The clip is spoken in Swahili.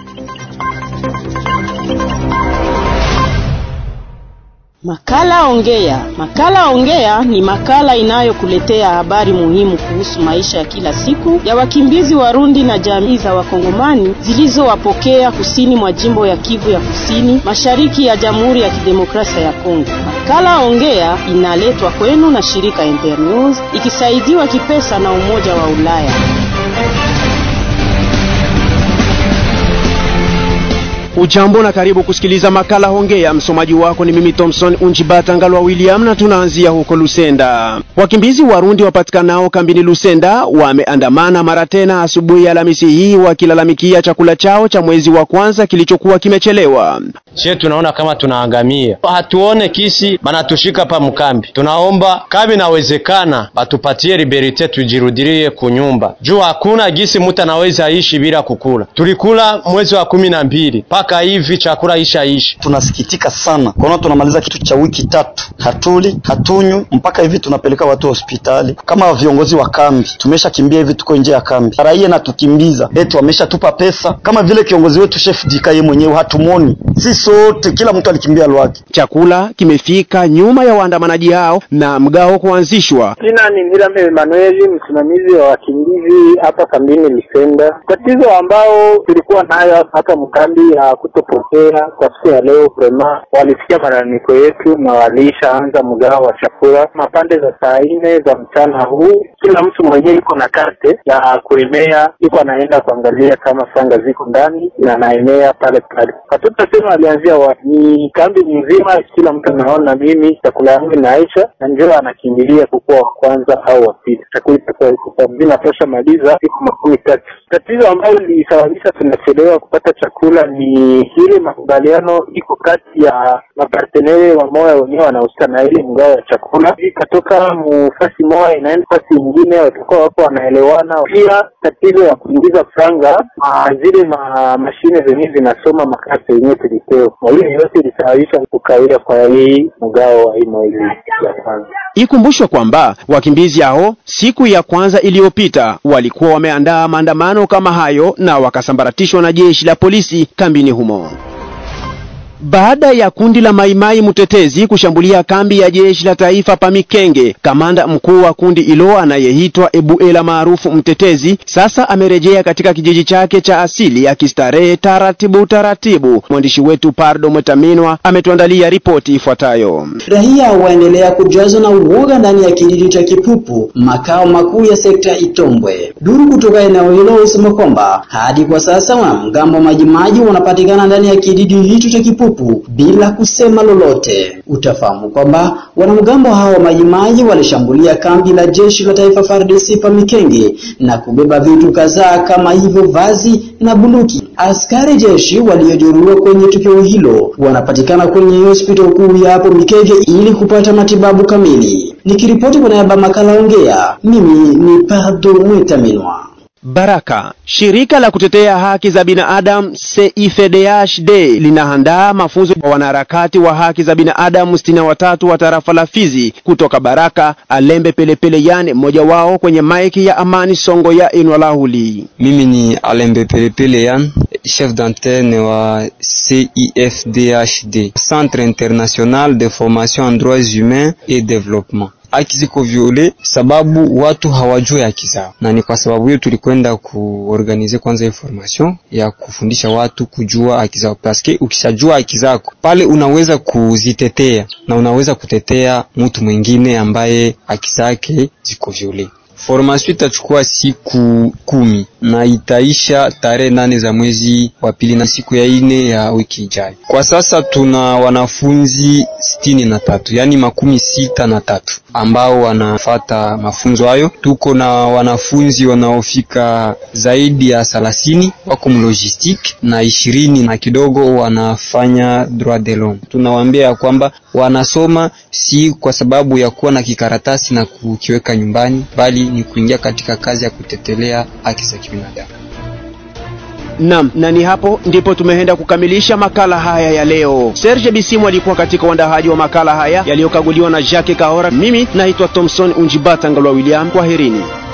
Makala Ongea. Makala Ongea ni makala inayokuletea habari muhimu kuhusu maisha ya kila siku ya wakimbizi Warundi na jamii za Wakongomani zilizowapokea kusini mwa jimbo ya Kivu ya Kusini, mashariki ya Jamhuri ya Kidemokrasia ya Kongo. Makala Ongea inaletwa kwenu na shirika Internews ikisaidiwa kipesa na Umoja wa Ulaya. Ujambo na karibu kusikiliza makala Hongea. Msomaji wako ni mimi Thompson Unjibata Ngalwa William, na tunaanzia huko Lusenda. Wakimbizi Warundi wapatikanao kambini Lusenda wameandamana mara tena asubuhi ya Alhamisi hii wakilalamikia chakula chao cha mwezi wa kwanza kilichokuwa kimechelewa. Sie tunaona kama tunaangamia, hatuone kisi banatushika pa mkambi. Tunaomba kama inawezekana batupatie liberite, tujirudirie kunyumba juu hakuna gisi mutu anaweza ishi bila kukula. Tulikula mwezi wa kumi na mbili mpaka hivi chakula isha ishi. Tunasikitika sana kuona tunamaliza kitu cha wiki tatu, hatuli hatunywi, mpaka hivi tunapeleka watu hospitali. Kama viongozi wa kambi tumesha kimbia hivi, tuko nje ya kambi, raia natukimbiza eti wameshatupa pesa, kama vile kiongozi wetu chef dika yeye mwenyewe hatumoni si sote, kila mtu alikimbia lwake. Chakula kimefika nyuma ya waandamanaji hao na mgao kuanzishwa. Jina ni Mirame Emanueli, msimamizi wa wakimbizi hapa kambini Lusenda. Tatizo ambao tulikuwa nayo hapa mkambi ya kutopokea kwa siku ya leo, prema walisikia malalamiko yetu na walishaanza mgao wa chakula mapande za saa nne za mchana huu. Kila mtu mwenyewe iko na karte ya kuemea, iko anaenda kuangalia kama franga ziko ndani na anaemea pale pale. Hatutasema alianzia wapi, ni kambi nzima, kila mtu anaona mimi chakula yangu inaisha, na ndio anakimbilia kukuwa wa kwanza au wa pili. Chakula itakuwa iko zinatosha maliza siku makumi tatu. Tatizo ambayo lilisababisha tunachelewa kupata chakula ni ile makubaliano iko kati ya mapartenere wa moya wenyewe wanahusika na ile mgao ya chakula, ikatoka mufasi moya inaenda fasi ingine, watakuwa wako wanaelewana. Pia tatizo ya kuingiza franga zile ma mashine zenyewe zinasoma makasi yenyewe tulipewa, na hiyo yote ilisababisha kukawia kwa hii mgao wa hii mwezi ya kwanza. Ikumbushwe kwamba wakimbizi hao siku ya kwanza iliyopita walikuwa wameandaa maandamano kama hayo na wakasambaratishwa na jeshi la polisi kambini humo. Baada ya kundi la Maimai Mtetezi kushambulia kambi ya jeshi la taifa pa Mikenge, kamanda mkuu wa kundi hilo anayeitwa Ebuela maarufu Mtetezi sasa amerejea katika kijiji chake cha asili akistarehe taratibu taratibu. Mwandishi wetu Pardo Mwetaminwa ametuandalia ripoti ifuatayo. Raia waendelea kujazwa na uoga ndani ya kijiji cha Kipupu, makao makuu ya sekta Itombwe. Duru kutoka eneo hilo husema kwamba hadi kwa sasa wanamgambo majimaji wanapatikana ndani ya kijiji hicho cha Kipupu bila kusema lolote. Utafahamu kwamba wanamgambo hao wa majimaji walishambulia kambi la jeshi la taifa FARDC pa Mikenge na kubeba vitu kadhaa kama hivyo vazi na bunduki. Askari jeshi waliojeruhiwa kwenye tukio hilo wanapatikana kwenye hospitali kuu ya hapo Mikenge ili kupata matibabu kamili. Nikiripoti kwa niaba makala Ongea, mimi ni Pardo Mwetaminwa. Baraka. Shirika la kutetea haki za binadamu CIFDHD linaandaa mafunzo kwa wanaharakati wa haki za binadamu sitini na watatu wa tarafa la Fizi kutoka Baraka. Alembe Pelepele Yane mmoja wao kwenye maiki ya Amani Songo ya Inwalahuli. Mimi ni Alembe Pelepele Yan, chef d'antenne wa CIFDHD, Centre International de Formation en Droits Humains et Développement. Haki ziko viole sababu watu hawajui haki zao, na ni kwa sababu hiyo tulikwenda kuorganize kwanza information ya kufundisha watu kujua haki zao, paske ukishajua haki zako pale unaweza kuzitetea na unaweza kutetea mtu mwingine ambaye haki zake ziko viole. Formation itachukua siku kumi na itaisha tarehe nane za mwezi wa pili na siku ya ine ya wiki ijayo. Kwa sasa tuna wanafunzi sitini na tatu yaani makumi sita na tatu ambao wanafata mafunzo hayo. Tuko na wanafunzi wanaofika zaidi ya thelathini wako mlogistique na ishirini na kidogo wanafanya droit de l'homme. Tunawaambia ya kwamba wanasoma si kwa sababu ya kuwa na kikaratasi na kukiweka nyumbani, bali ni kuingia katika kazi ya kutetelea haki za kibinadamu. Naam, na ni hapo ndipo tumeenda kukamilisha makala haya ya leo. Serge Bisimu alikuwa katika uandahaji wa makala haya yaliyokaguliwa na Jacques Kahora. Mimi naitwa Thomson Unjibata Ngalwa William. Kwaherini.